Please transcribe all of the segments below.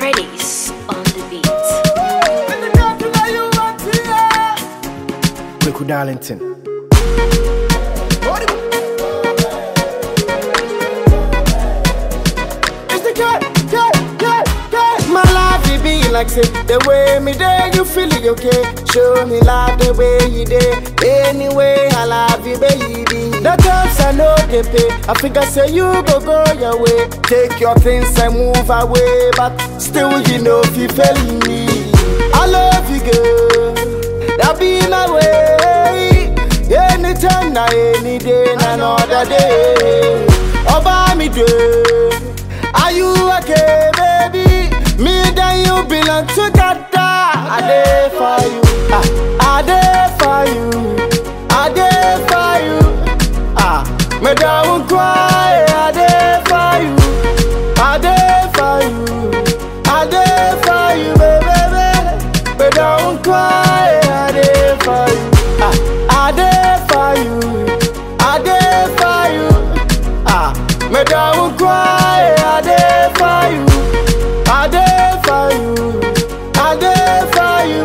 Freddy's on the beat. Kweku Darlington. My life it be like say the way me day you feel it okay. Show me love the way you day. Anyway I love you baby. The times I know they pay. I figure say you go go your way. Take your things and move away, but still you know if you feel me. I love you girl. That be my way. Anytime, na any day, na another day. Oba me do. Are you okay, baby? Me and you belong together. I there for you. Ah, I there for you. I there for you. Ah, me don't cry. I there for you. I there for you. I there for you, baby. Me don't cry. I there for you. Ah, I there for you. I there for you. Ah, me don't cry. I there for you. I there for you. I there for you,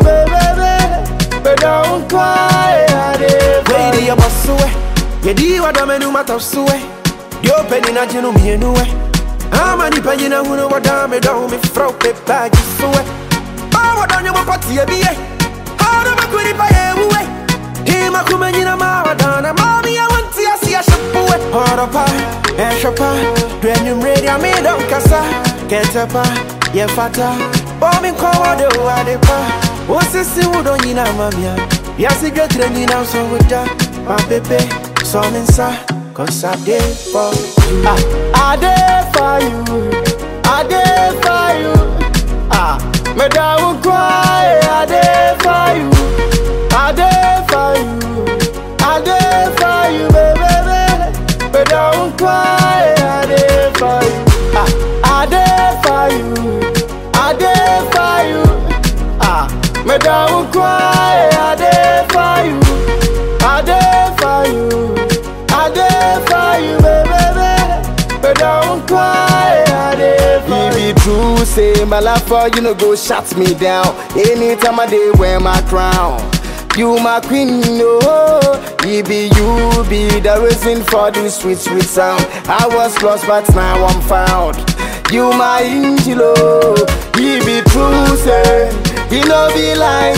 baby. Me don't cry. I there for Lady, you. ya bosuwe. Yedi wa dame nu matasuwe. Yo penny na jinu mi enuwe. Ama ni penny na hunu wa dame do mi fro pe bagi suwe. Ba wa donyo mo pati ye biye. Hana ma kuni pa ye uwe. Hima kumenyi na ma wa dana. Mami ya wanti ya si ya shapuwe. Horo pa, e shapa. Dwenyu mredi ya mi don kasa. Kete pa, ye fata. Bomi kwa wade wade pa. Osisi wudo nyina mamia. Yasi gwetre nyina so wuda. My baby, so I'm inside. Cause I did for you. Ah, I there for you. I there for you. Ah, me don't cry. I there for you. I there for you. I there for you, baby. Me don't cry. I there for you. Ah, I there for you. I there for you. Ah, me don't cry. I there for you. I there for you. I there for you, baby. But don't cry. I there for you. If it true, say my love for you, no go shut me down. Anytime I day wear my crown. You my queen, no. It be you, be the reason for this sweet, sweet sound. I was lost, but now I'm found. You my angel, oh. It be true, say. You know be like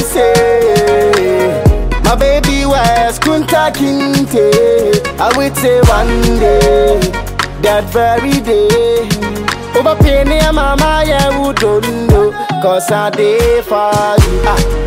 say. My baby was Kunta Kinte. I would say one day, that very day. Over penny, mama, yeah, who don't know. Cause I did for you. Ah,